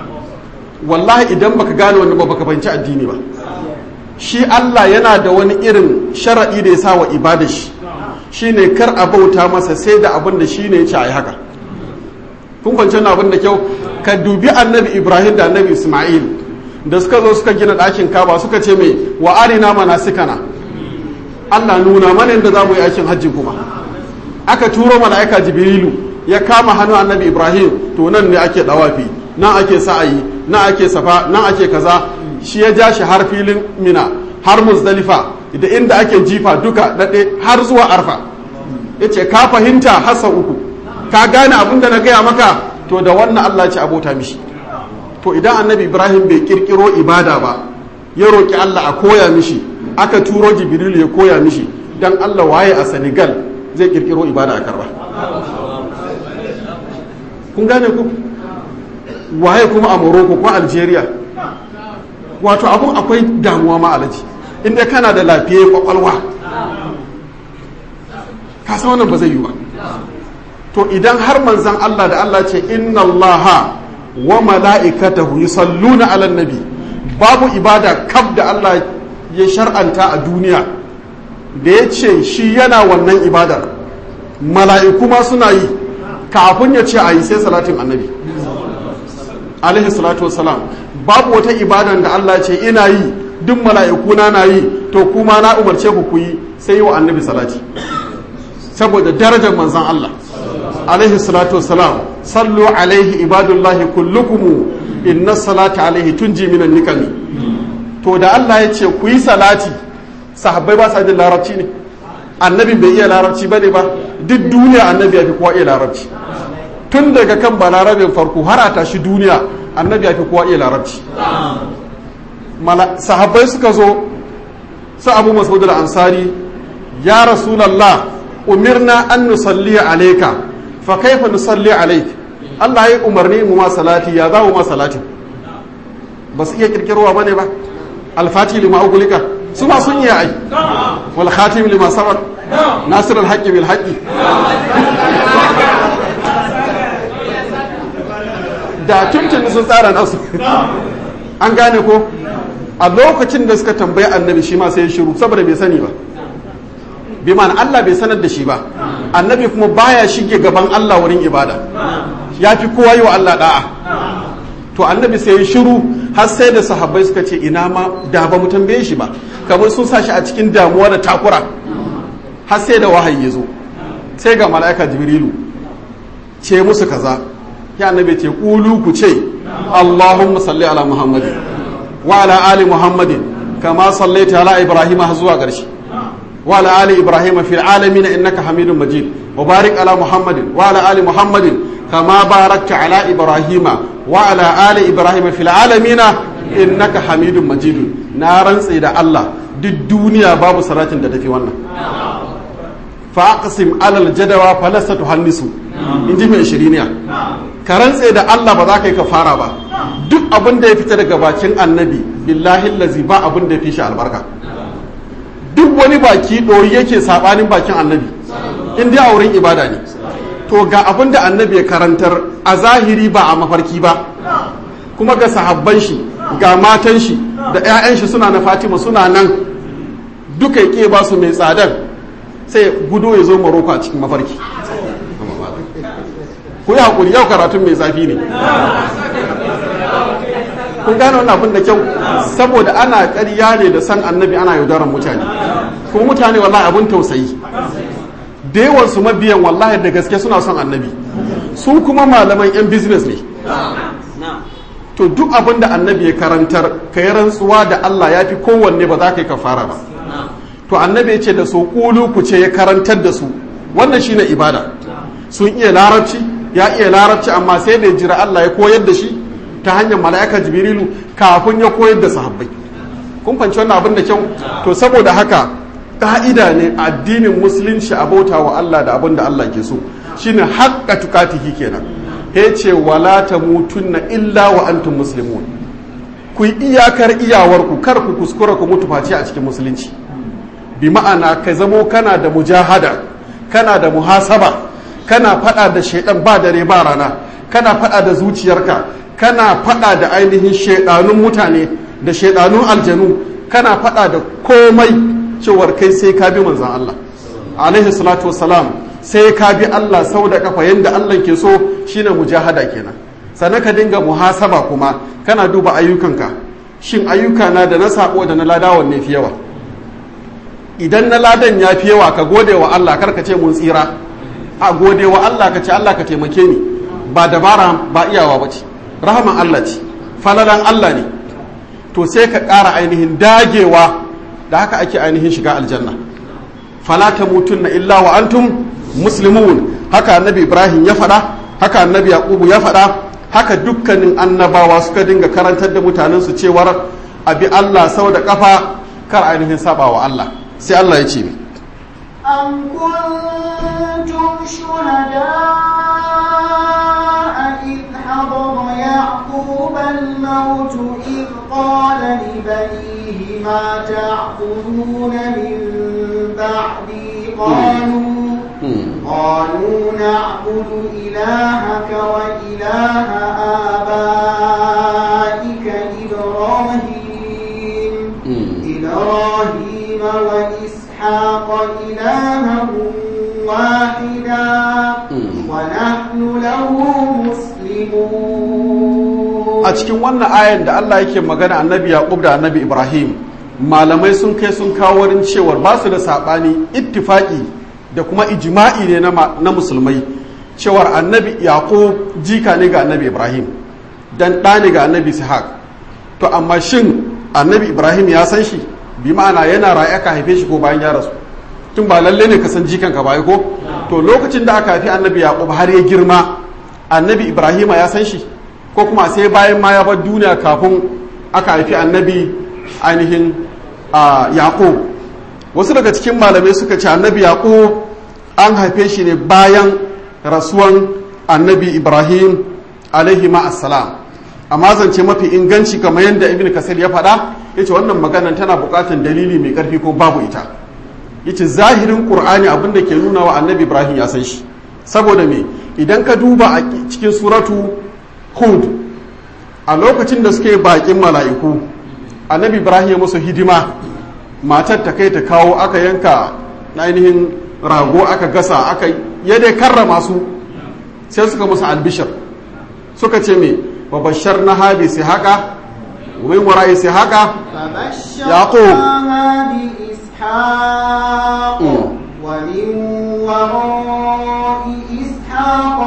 wallahi idan baka gane wani ba baka fahimci addini ba shi Allah yana da wani irin sharaɗi da ya sa wa ibada shi shine kar a bauta masa sai da abin da shine ya ce a yi haka kun kwanci abin da kyau ka dubi annabi Ibrahim da annabi Ismail da suka zo suka gina ɗakin kaba suka ce mai wa arina manasikana Allah nuna mana yadda za mu yi aikin hajji kuma aka turo mala'ika jibrilu ya kama hannu annabi ibrahim to nan ne ake dawafi nan ake sa'ayi nan ake safa nan ake kaza shi ya ja shi har filin mina har muzdalifa da inda ake jifa duka daɗe har zuwa arfa ya ce ka fahimta hasa uku ka gane abin da na gaya maka to da wannan allah ce abota mishi to idan annabi ibrahim bai kirkiro ibada ba ya roƙi allah a koya mishi aka turo jibrilu ya koya mishi dan Allah waye a Senegal zai kirkiro ibada a karba kun gane ku waye kuma a Morocco ko Algeria wato abun akwai damuwa ma alaji inda kana da lafiya kwakwalwa ka san wannan ba zai yi ba to idan har manzan Allah da Allah ce inna Allah wa mala'ikatahu yusalluna ala nabi babu ibada kaf da Allah ya shar'anta a duniya da ya ce shi yana wannan ibadar mala'iku ma suna yi kafin ya ce a yi sai salatin annabi alaihi salatu wassalam babu wata ibadan da Allah ce ina yi duk mala'iku na na yi to kuma na umarce ku ku yi sai yi wa annabi salati saboda darajar manzan Allah alaihi salatu wassalam sallu alaihi ibadullahi kullukumu inna salata alaihi tunji minan nikami to da Allah ya ce ku yi salati sahabbai ba sa jin larabci ne annabi bai iya larabci ba ne ba duk duniya annabi ya fi kowa iya larabci tun daga kan balarabin farko har a tashi duniya annabi ya fi kowa iya larabci sahabbai suka zo su abu masud al-ansari ya rasulallah umirna an nusalli alayka fa kaifa nusalli alayk Allah ya umarni mu ma salati ya za mu ma salati ba su iya kirkirowa bane ba al-fati lima ugulika su ma sun iya ai wal khatim lima sabar nasir al-haqqi bil haqqi da tuntun sun tsara nasu an gane ko a lokacin da suka tambayi annabi shi ma sai ya shiru saboda bai sani ba bi ma'ana Allah bai sanar da shi ba annabi kuma baya shige gaban Allah wurin ibada ya fi kowa yi wa Allah da'a to annabi sai ya shiru har sai da sahabbai suka ce ina ma da ba mu tambaye shi ba kamar sun sa shi a cikin damuwa da takura har sai da wahayi ya zo sai ga mala'ika jibrilu ce musu kaza ya annabi ce kulu ku ce Allahumma salli ala Muhammadin wa ala ali Muhammadin kama sallaita ala Ibrahim har zuwa ƙarshe wa ala ali Ibrahim fil alamin innaka Hamidum Majid wa barik ala Muhammadin wa ala ali Muhammadin kama barakta ala Ibrahim wa ala ali Ibrahim fil alamin innaka Hamidum Majid na rantse da Allah duk duniya babu salatin da tafi wannan fa aqsim alal jadawa falasta tuhannisu inji mai shiriniya ka rantse da Allah ba za ka yi ka fara ba duk abin da ya fita daga bakin annabi billahi lazi ba abin da ya fi shi albarka duk wani baki ɗori yake saɓanin bakin annabi in dai a wurin ibada ne to ga abin da annabi ya karantar a zahiri ba a mafarki ba kuma ga sahabban shi ga matan shi da 'ya'yan shi suna na fatima suna nan duka ya ba su mai tsadan sai gudo ya zo maroko a cikin mafarki ku yi haƙuri yau karatun mai zafi ne kun gane wannan abin da kyau saboda ana ƙarya ne da san annabi ana yaudaran mutane kuma mutane wallahi abin tausayi da yawan su mabiyan wallahi da gaske suna son annabi su kuma malaman yan business ne to duk abin da annabi ya karantar ka yi rantsuwa da Allah ya fi kowanne ba za ka yi kafara ba to annabi ya ce da su kulu ku ce ya karantar da su wannan shine ibada sun iya larabci ya iya larabci amma sai da jira Allah ya koyar da shi ta hanyar mala'ika jibrilu kafin ya koyar da sahabbai kun fanci wannan abin da kyau to saboda haka ka'ida ne addinin musulunci a bauta wa Allah da abin da Allah ke so shine haqqa tukatihi kenan ya ce wala tamutunna illa wa antum muslimun ku yi iyakar iyawarku kar ku kuskura ku mutu face a cikin musulunci bi ma'ana ka zamo kana da mujahada kana da muhasaba kana fada da shaidan ba dare ba rana kana fada da zuciyarka kana fada da ainihin shaidanun mutane da shaidanun aljanu kana fada da komai cewar kai sai ka bi manzan Allah alaihi salatu wassalam sai ka bi Allah sau da kafa yadda Allah ke so shine mujahada kenan sannan ka dinga muhasaba kuma kana duba ayyukanka shin ayyuka na da na sako da na ladawan ne fi yawa idan na ladan ya fi yawa ka gode wa Allah kar ka ce mun tsira a gode wa Allah ka ce Allah ka taimake ni ba dabara ba iyawa ba ce rahaman Allah ce falalan Allah ne to sai ka ƙara ainihin dagewa da haka ake ainihin shiga aljanna fala tamutunna illa wa antum muslimun haka annabi Ibrahim ya faɗa haka annabi Yaqubu ya faɗa haka dukkanin annabawa suka dinga karantar da mutanen su cewar abi Allah sau da kafa kar ainihin saba wa Allah sai Allah ya ce mi أم كنتم شهداء إذ حضر يعقوب الموت إذ قال لبنيه ما تعبدون من بعدي قالوا قالوا نعبد إلهك وإله آبائك إبراهيم إبراهيم وإسحاق إلها واحدا ونحن له مسلمون a cikin wannan ayan da Allah yake magana annabi Yaqub da annabi Ibrahim malamai sun kai sun kawo wurin cewar ba su da sabani ittifaki da kuma ijma'i ne na musulmai cewar annabi Yaqub jika ne ga annabi Ibrahim dan ɗa ne ga annabi Ishaq to amma shin annabi Ibrahim ya san shi bi ma'ana yana raye aka haife shi ko bayan ya rasu tun ba lalle ne ka san jikan ka bai ko to lokacin da aka haifi annabi Yaqub har ya girma annabi Ibrahim ya san shi ko kuma sai bayan ma ya bar duniya kafin aka haifi annabi ainihin yaƙo wasu daga cikin malamai suka ce annabi yaƙo an haife shi ne bayan rasuwan annabi ibrahim alaihi ma'assalam amma zance mafi inganci kamar yadda ibn kasir ya faɗa ya ce wannan maganan tana buƙatar dalili mai ƙarfi ko babu ita ya ce zahirin ƙur'ani abin da ke nuna wa annabi ibrahim ya san shi saboda me idan ka duba a cikin suratu hud a lokacin da suke bakin mala'iku annabi ibrahim ya musu hidima matar ta kai ta kawo aka yanka ainihin rago aka gasa aka yadda karrama su sai suka musu albishir suka ce me babashar na habi sai haka min wara'i sai haka yaqub ومن وراء إسحاق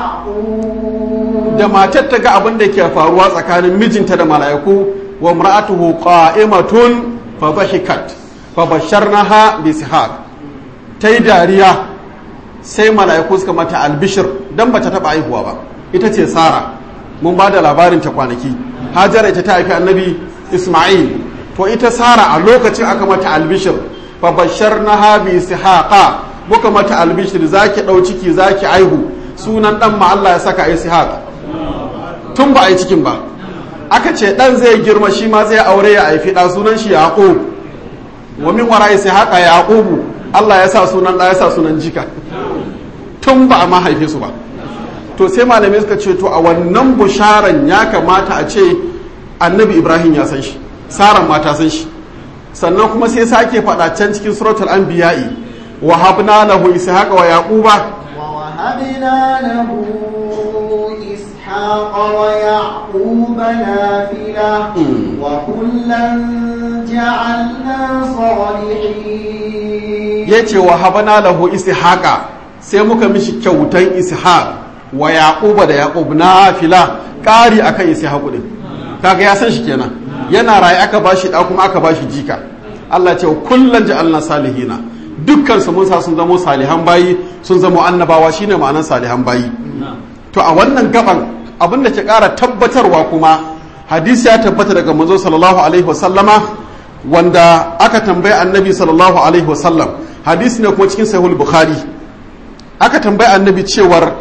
يعقوب da matar ta ga abin da ke faruwa tsakanin mijinta da mala'iku wa mar'atuhu qa'imatun fa dhahikat fa basharnaha bi ishaq tai dariya sai mala'iku suka mata albishir dan bata taba haihuwa ba ita ce sara mun ba da labarin ta kwanaki hajara ita ta haifi annabi isma'il to ita sara a lokacin aka mata albishir fa basharnaha bi ishaqa muka mata albishir zaki dau ciki zaki aihu sunan dan ma Allah ya saka ishaq tun ba a yi cikin ba aka ce dan zai girma shi ma zai aure ya haifi da sunan shi yaqub wa min wara ishaqa yaqubu Allah ya sa sunan da ya sa sunan jika tun ba a ma haife su ba to sai malamai suka ce to a wannan busharan ya kamata a ce annabi ibrahim ya san shi saran ma ta san shi sannan kuma sai sake faɗa can cikin suratul anbiya'i wa habna lahu ishaqa wa yaquba wa wahabna lahu ishaqa wa yaquba nafila wa kullan ja'alna salihin yace wa habna lahu ishaqa sai muka mishi kyautan ishaq wa yaquba da yaqub nafila ƙari akan ishaq din kaga ya san shi kenan yana raye aka bashi da kuma aka bashi jika Allah ce kullun ja'alna salihina dukkan su mun sa sun zamo salihan bayi sun zamo annabawa shine ma'anar salihan bayi to a wannan gaban abin da ke ƙara tabbatarwa kuma hadisi ya tabbata daga manzo sallallahu alaihi wasallama wanda aka tambayi annabi sallallahu alaihi wasallam hadisi ne kuma cikin sahih bukhari aka tambayi annabi cewar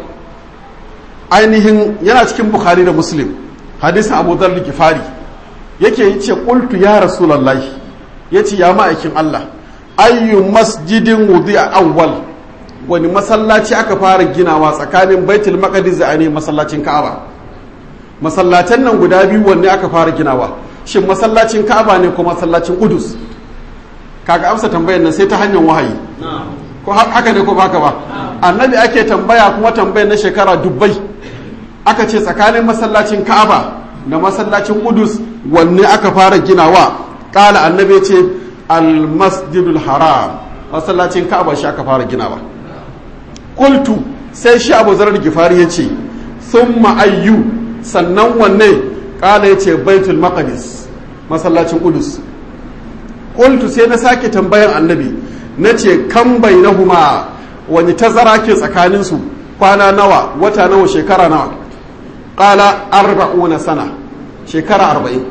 ainihin yana cikin bukhari da muslim hadisin abu dharr gifari yake ce qultu ya rasulullahi yace ya ma'aikin Allah ayyu masjidin wudi'a awwal wani masallaci aka fara ginawa tsakanin baitul maqdis da ainihin masallacin ka'aba masallatan nan guda biyu wanne aka fara ginawa shin masallacin ka'aba ne ko masallacin qudus kaga amsa tambayar nan sai ta hanyar wahayi ko haka ne ko baka ba annabi ake tambaya kuma tambayar na shekara dubbai aka ce tsakanin masallacin ka'aba da masallacin qudus wanne aka fara ginawa kala annabi ce al-masjidul haram masallacin ka'aba shi aka fara ginawa qultu sai shi abu zarar gifari ya ce thumma ayyu sannan wanne kala ya ce baitul maqdis masallacin qudus qultu sai na sake tambayan annabi na ce kan bainahuma wani tazara ke tsakaninsu kwana nawa wata nawa shekara nawa kala arba'una sana shekara arba'in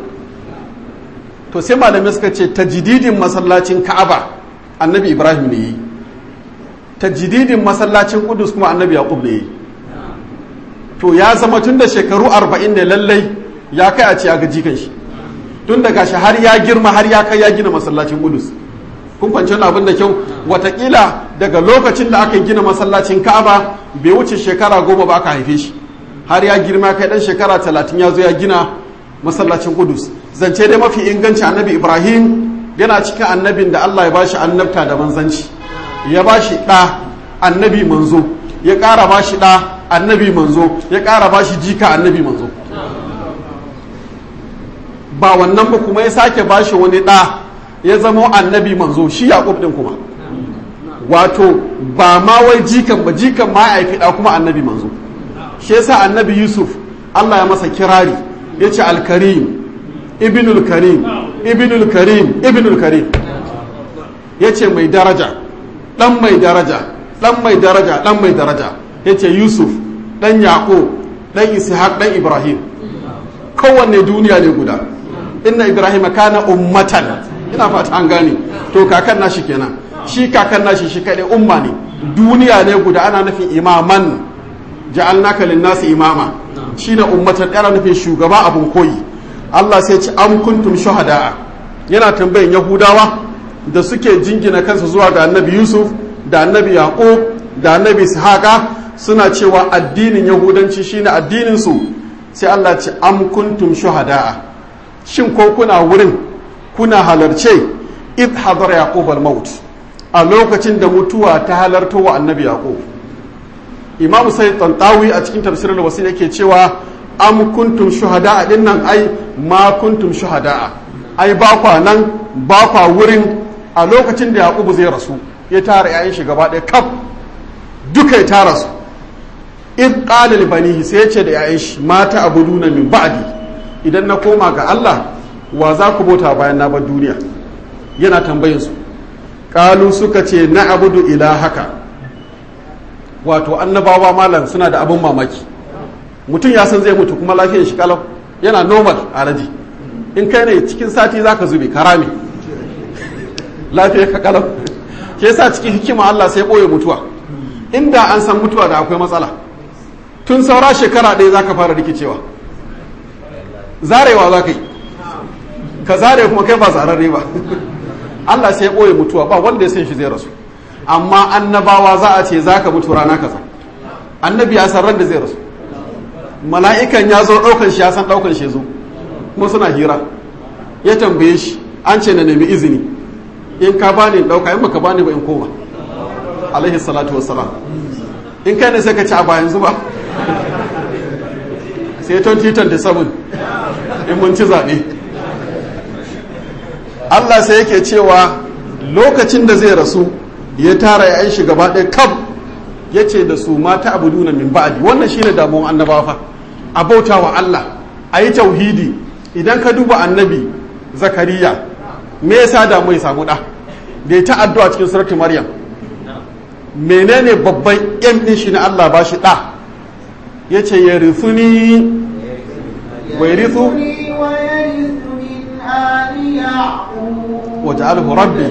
to sai malamai suka ce tajididin masallacin ka'aba annabi ibrahim ne yi tajididin masallacin kudus kuma annabi yaqub ne yi to ya zama tun da shekaru arba'in ne lallai ya kai a ce ya gaji kan shi tun daga shi har ya girma har ya kai ya gina masallacin kudus kun fahimci wannan abin da kyau watakila daga lokacin da aka gina masallacin ka'aba bai wuce shekara goma ba aka haife shi har ya girma kai dan shekara talatin ya zo ya gina masallacin kudus zance dai mafi inganci annabi ibrahim yana cikin annabin da allah ya bashi annabta da manzanci ya bashi ɗa annabi manzo ya ƙara bashi ɗa annabi manzo ya ƙara bashi jika annabi manzo ba wannan ba kuma ya sake bashi wani ɗa ya zama annabi manzo shi yaƙub ɗin kuma wato ba ma wai jikan ba jikan ma ya haifi ɗa kuma annabi manzo shi yasa annabi yusuf allah ya masa kirari ya ce alkarim ibnul karim ibnul karim ibnul karim ya ce mai daraja ɗan mai daraja ɗan mai daraja ɗan mai daraja ya ce yusuf ɗan yaƙo ɗan ishaq ɗan ibrahim kowanne duniya ne guda inna ibrahim kana ummatan ina fata an gane to kakan nashi kenan shi kakan nashi shi kaɗai umma ne duniya ne guda ana nufin imaman ja'alnaka lin-nasi imama shine ummatan ana nufin shugaba abun koyi Allah sai ci am kuntum shuhada'a yana tambayin yahudawa da suke jingina kansu zuwa ga annabi yusuf da annabi yaqub da annabi ishaqa suna cewa addinin yahudanci shine addinin su sai Allah ce am kuntum shuhada'a shin ko kuna wurin kuna halarce id hadara yaqub al-maut a lokacin da mutuwa ta halarta wa annabi yaqub imam sai tantawi a cikin tafsirin wasu yake cewa am kuntum shuhada'a din nan ai ma kuntum shuhada'a ai ba kwa nan ba kwa wurin a lokacin da yaqubu zai rasu ya tara yayin shi gaba ɗaya kaf duka ya tara su id qala li banihi sai ya ce da yayin shi mata abuduna min ba'di idan na koma ga Allah wa za ku bauta bayan na bar duniya yana tambayin su qalu suka ce na abudu ilahaka wato annabawa malam suna da abin mamaki mutum ya san zai mutu kuma lafiyar shi kalau yana normal alaji in kai ne cikin sati za ka zube karame lafiyar ka kalau ke yasa cikin hikima Allah sai ɓoye mutuwa inda an san mutuwa da akwai matsala tun saura shekara ɗaya za ka fara rikicewa zarewa za ka yi ka zare kuma kai ba zararre ba Allah sai ɓoye mutuwa ba wanda ya san shi zai rasu amma annabawa za a ce za ka mutu rana kaza annabi ya san ran da zai rasu mala'ikan ya zo ɗaukan shi ya san ɗaukan shi zo kuma suna hira ya tambaye shi an ce na nemi izini in ka bani ɗauka in baka bani ba in koma alaihi salatu wassalam in kai ne sai ka ci a bayan zuba sai 2027 in mun ci zaɓe Allah sai yake cewa lokacin da zai rasu ya tara ya shi gaba ɗaya kaf ya ce da su mata abu duna min ba'adi wannan shine damuwan annabawa fa a bauta wa Allah a yi tauhidi idan ka duba annabi zakariya me yasa da mai samu ɗa da ya ta addu'a cikin suratul maryam menene babban yan ɗin shi na Allah ba shi ɗa ya ce ya rithuni wa yarithu waja'alhu rabbi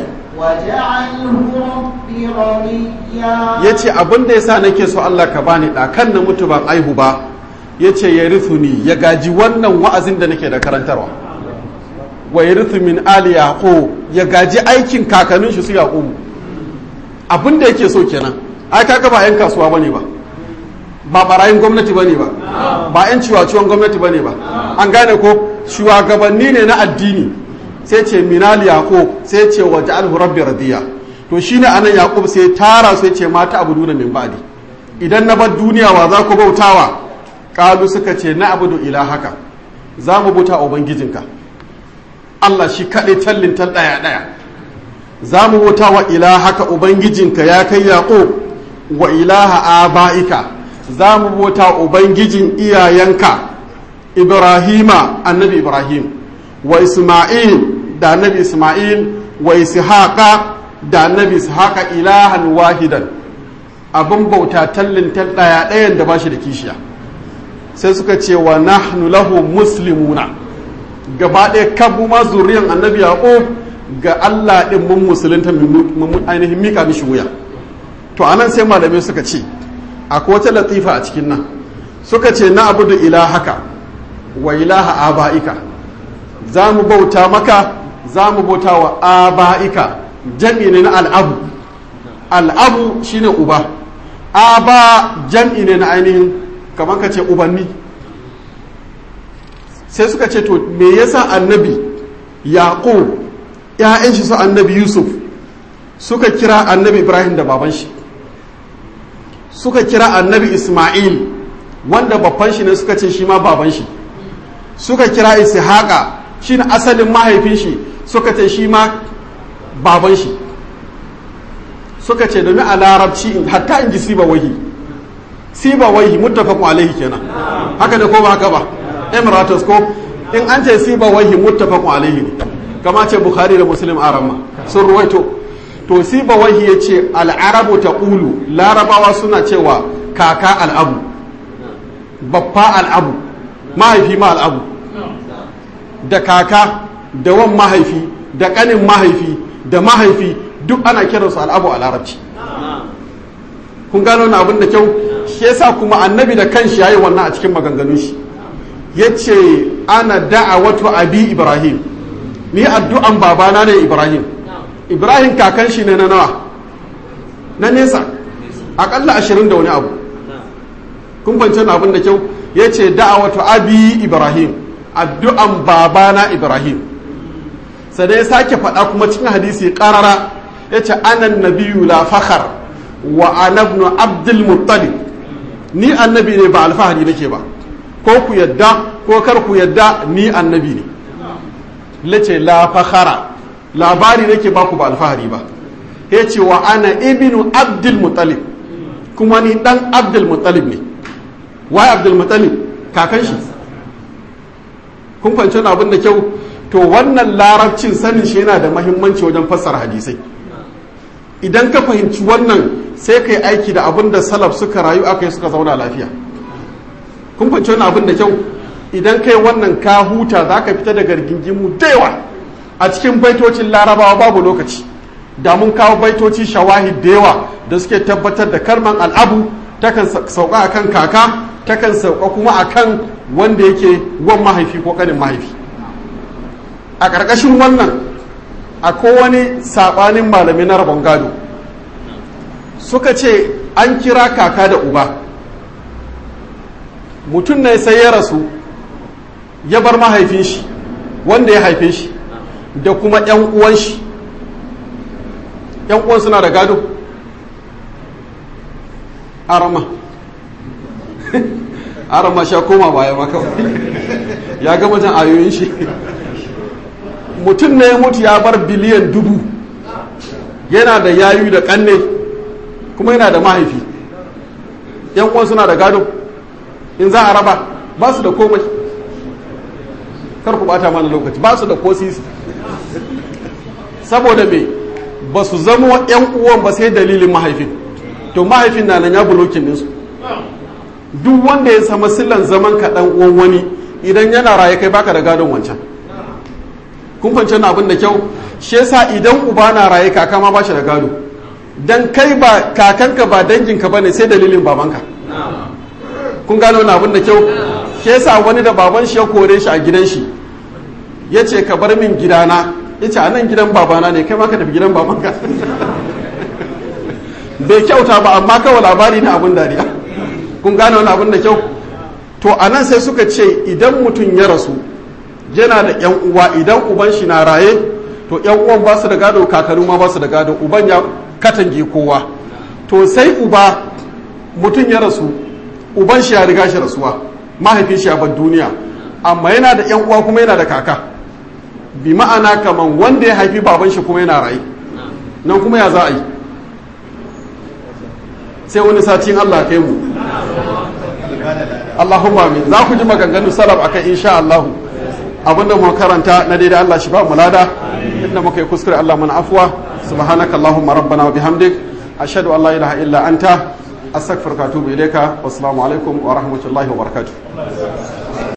ya ce abin da ya sa nake so Allah ka bani ɗakan na mutu ban aihu ba ya ce ya ni ya gaji wannan wa'azin da nake da karantarwa wa ya min ali yaƙo ya gaji aikin kakannin shi su yaƙo abin da yake so kenan ai kaka ba 'yan kasuwa ba ne ba ba barayin gwamnati ba ne ba ba 'yan ciwaciwon gwamnati ba ne ba an gane ko shugabanni ne na addini sai ce minal yaqub sai ce wa ja'alhu rabbi radiya to shine anan yaqub sai tara sai ce mata abudu da min ba'di idan na bar duniya wa za ku bautawa kalu suka ce na abudu ilahaka za mu bauta ubangijinka Allah shi kaɗai tallin tal ɗaya ɗaya za mu bauta wa ilahaka ubangijinka ya kai yaqub wa ilaha aba'ika za mu bauta ubangijin iyayenka ibrahima annabi ibrahim wa isma'il da annabi isma'il wa ishaqa da annabi ishaqa ilahan wahidan abin bauta tallin tal daya dayan da bashi da kishiya sai suka ce wa nahnu lahu muslimuna gaba ɗaya kabu ma zuriyan annabi yaqub ga Allah din mun musulunta mun ainihin mika mishi wuya to anan sai malamai suka ce akwai wata latifa a cikin nan suka ce na abudu ilahaka wa ilaha aba'ika za mu bauta maka za mu bauta wa aba'ika jam'i ne na al'abu al'abu shine uba aba jam'i ne na ainihin kamar ka ce ubanni sai suka ce to me yasa annabi yaqub ya'yan shi su annabi yusuf suka kira annabi ibrahim da baban shi suka kira annabi isma'il wanda babban shi ne suka ce shi ma baban shi suka kira ishaqa shi ne asalin mahaifin shi suka ce shi ma baban shi suka ce domin a larabci hatta in ji siba wahi siba wahi muttafaqun alaihi kenan haka ne ko ba haka ba emiratus ko in an ce siba wahi muttafaqun alaihi ne kama ce bukhari da muslim aramma sun ruwaito to siba wahi ya ce al'arabu ta ƙulu larabawa suna cewa kaka al'abu babba al'abu mahaifi ma al'abu da kaka da wan mahaifi da ƙanin mahaifi da mahaifi duk ana kiransu al'abu a larabci kun gano na abin da kyau shi yasa kuma annabi da kanshi yayi wannan a cikin maganganun shi yace ana da'awatu abi ibrahim ni addu'an babana ne ibrahim ibrahim kakan shi ne na nawa na nesa akalla ashirin da wani abu kun fance na abin da kyau ya ce da'awatu abi ibrahim addu'an babana ibrahim sai ya sake faɗa kuma cikin hadisi ƙarara ya ce anan nabiyu la fakhar wa anabnu abdul muttalib ni annabi ne ba alfahari nake ba ko ku yadda ko kar ku yadda ni annabi ne lace la fakhara labari nake baku ba alfahari ba ya ce wa ana ibnu abdul muttalib kuma ni dan abdul muttalib ne wai abdul muttalib kakan shi kun fahimci abin da kyau to wannan larabcin sanin shi yana da mahimmanci wajen fassara hadisai idan ka fahimci wannan sai ka yi aiki da abin da salaf suka rayu aka yi suka zauna lafiya kun fahimci wannan abin da kyau idan kai wannan ka huta za ka fita daga rigingimu da yawa a cikin baitocin larabawa babu lokaci da mun kawo baitoci shawahid da yawa da suke tabbatar da karman al'abu takan sauka akan kaka takan sauka kuma akan wanda yake wan mahaifi ko kanin mahaifi a ƙarƙashin wannan akwai wani saɓanin malami na rabon gado suka ce an kira kaka da uba mutum ne sai ya rasu ya bar mahaifin shi wanda ya haife shi da kuma 'yan uwan shi 'yan uwan suna da gado arama arama sha koma baya maka ya gama jan ayoyin shi mutum ne ya mutu ya bar biliyan dubu yana da yayu da kanne kuma yana da mahaifi 'yan uwan suna da gado in za a raba ba su da komai kar ku bata mana lokaci ba su da ko sisi saboda me ba su zama yan uwan ba sai dalilin mahaifin to mahaifin na nan ya bulokin ɗinsu duk wanda ya sama sillan zaman ka dan uwan wani idan yana raye kai baka da gadon wancan kun fahimci na abin da kyau shi yasa idan uba na raye kaka ma ba shi da gado dan kai ba kakanka ba danginka bane sai dalilin babanka kun gano na abin da kyau shi yasa wani da baban shi ya kore shi a gidan shi ya ce ka bar min gidana ya ce a nan gidan babana ne kai ma ka tafi gidan babanka bai kyauta ba amma kawai labari na abin dariya kun gane wani abin da kyau to a nan sai suka ce idan mutum ya rasu yana da yan uwa idan uban shi na raye to yan uwan ba su da gado kakaru ma ba su da gado uban ya katange kowa to sai uba mutum ya rasu uban shi ya riga shi rasuwa mahaifin shi a bar duniya amma yana da yan uwa kuma yana da kaka bi ma'ana kaman wanda ya haifi baban shi kuma yana rayu nan kuma ya za a yi sai wani satin Allah kai mu Allahumma amin za ku ji maganganu salaf akan insha Allah abinda mu karanta na daidai Allah shi ba mu lada inda muka yi kuskure Allah mana afwa subhanaka Allahumma rabbana wa bihamdik ashhadu an la ilaha illa anta astaghfiruka wa atubu ilayka wassalamu alaikum wa rahmatullahi wa barakatuh